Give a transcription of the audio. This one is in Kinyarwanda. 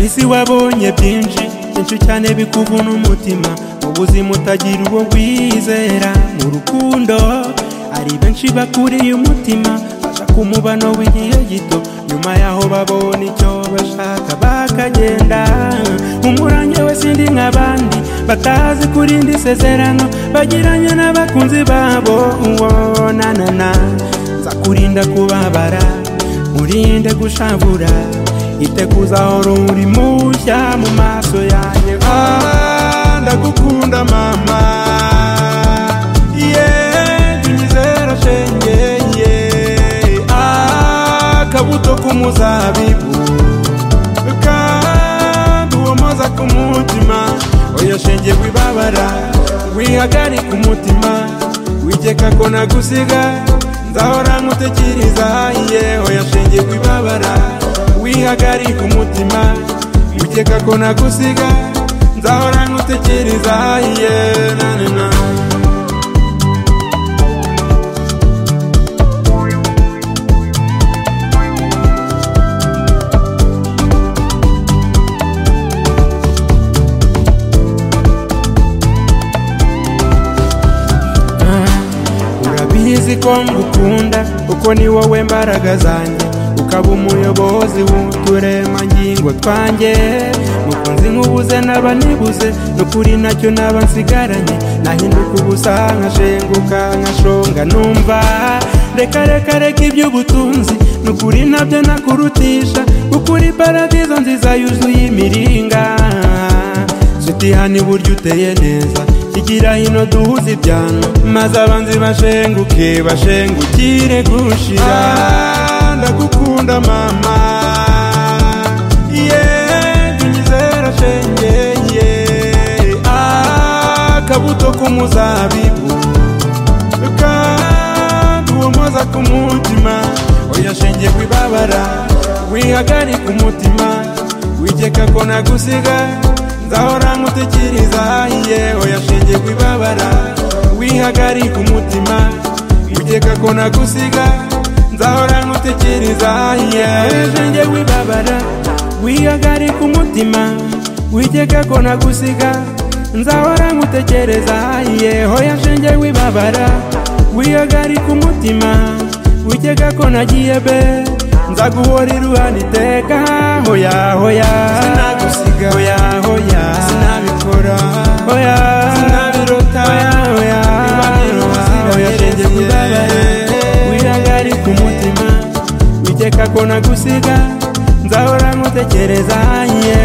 isi wabonye byinshi byinshi cyane bikuvuna umutima ubuzima utagira uwo wizera mu rukundo hari benshi bakuriye umutima bashaka umubano w'igihe gito nyuma yaho babona icyo bashaka bakagenda umurange we sindi nk'abandi batazi kurinda isezerano bagiranye n'abakunzi babo wonanana nza kurinda kubabara urinde gushavura iteguza urumuri mushya mu maso yanjye Ah, ndagukunda mama yeah tunyizera shenge yeah ah, kabuto k'umuzabibu kandi uwomoza ku mutima oya shenge wibabara wihagarika umutima wigeka ko nagusiga nzahora nkutekereza ye oya shenge wibabara wihagarika umutima wigeka ko nagusiga nzahora nkutekereza ye nanana urabizi ko ngukunda kuko ni wowe mbaraga zanjye ukaba umuyobozi w'uturemangingo twanjye mukunzi nk'ubuze naba nibuze n'ukuri nacyo naba nsigaranye nahinduka ubusa nkashenguka nkashonga numva reka reka reka iby'ubutunzi n'ukuri nabyo nakurutisha ukuri paradizo nziza yuzuye imiringa Nshuti hano iburyo uteye neza kigira hino duhuze ibyano maze abanzi bashenguke bashengukire gushira Ah, ndagukunda mama yeah tunyizera shenge yeah ah, kabuto k'umuzabibu kandi uwomoza ku mutima oya shenge kwibabara wihagarika umutima wigeka ko nagusiga nzahora nkutekereza ye oya shenge kwibabara wihagarika umutima wigeka ko nagusiga nzahora nkutekereza ye shenge wibabara wihagarika umutima wigeka ko nagusiga nzahora nkutekereza yehoya shenge wibabara wihagarika umutima wigeka ko nagiye be nzaguhora iruhande iteka hoya hoya Sinagusiga. hoya hoya sinabikora hoya sinabirota hoya hoya Niba biruzi hoya shenge nabirebye. wibabara wihagarika umutima wigeka ko nagusiga nzahora nkutekereza ye